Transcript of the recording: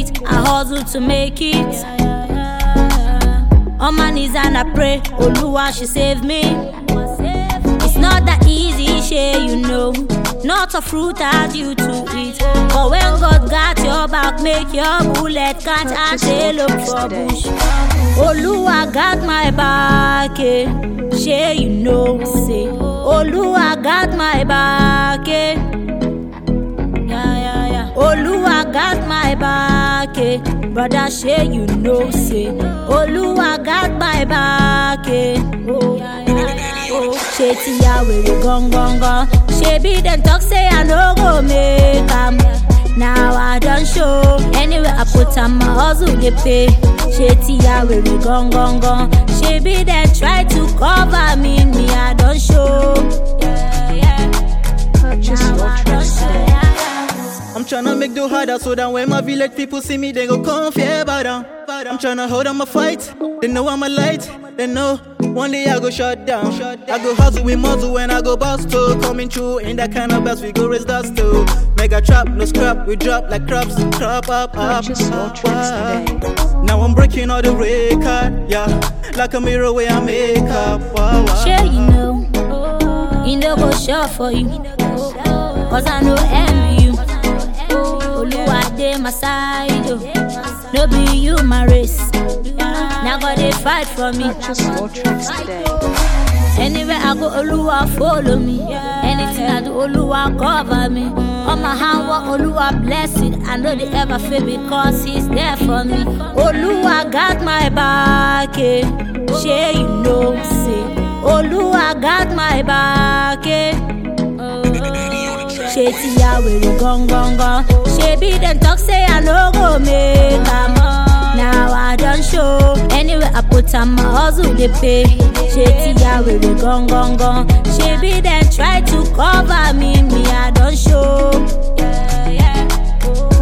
it. I hustle to make it. On my knees and I pray, Oluwa, she save me. It's not that easy, share you know. Not a fruit that you to eat. But when God got your back, make your bullet catch and say look for bush. Oluwa got my back, eh. Share you know, say. Oluwa got my back, eh. Yeah, yeah, yeah. Oluwa got my back, eh. Brother, share you know, say. Oluwa got my back, eh. Oh, oh. Ṣé ti ya wèrè gangan? Ṣebí dem talk say I no go make am. Now I don show. Anywhere I put am, my hustle dey pay. Ṣé ti ya wèrè gangan? Ṣebí dem try to cover me, me I don show. Yeah, yeah. Purchase Now your I don tracks show. today. Yeah, yeah. I'm tryna make do harder so that when my village people see me, they go come fear about them. I'm tryna hold on my fight. They know I'm a light. They know one day I go shut down. I go hustle with muzzle when I go bust to coming through in that kind of best we go raise dust to. Mega trap, no scrap, we drop like crops, crop up, up, Purchase your up, tracks up. today. Now I'm breaking all the record, yeah, like a mirror where I make up. Wow, wow. Sure you know, he no go sure for you. Cause I know envy you. Oluwa dey my side, oh. No be you my race. Now God dey fight for me. Purchase your tracks today. Anywhere I go, Oluwa follow me. Anything I do, Oluwa cover me. On my hand, what Oluwa bless it. I know they ever fail because He's there for me. Oluwa got my back, eh. Share you know, say. Oluwa got my back, eh. Ṣé ti ya wèrè gangan? Ṣebí dem talk say I no go make am. Now I don show. Anywhere I put am, my hustle dey pay. Ṣé ti ya wèrè gangan? Ṣebí dem try to cover me, me I don show. Yeah, yeah.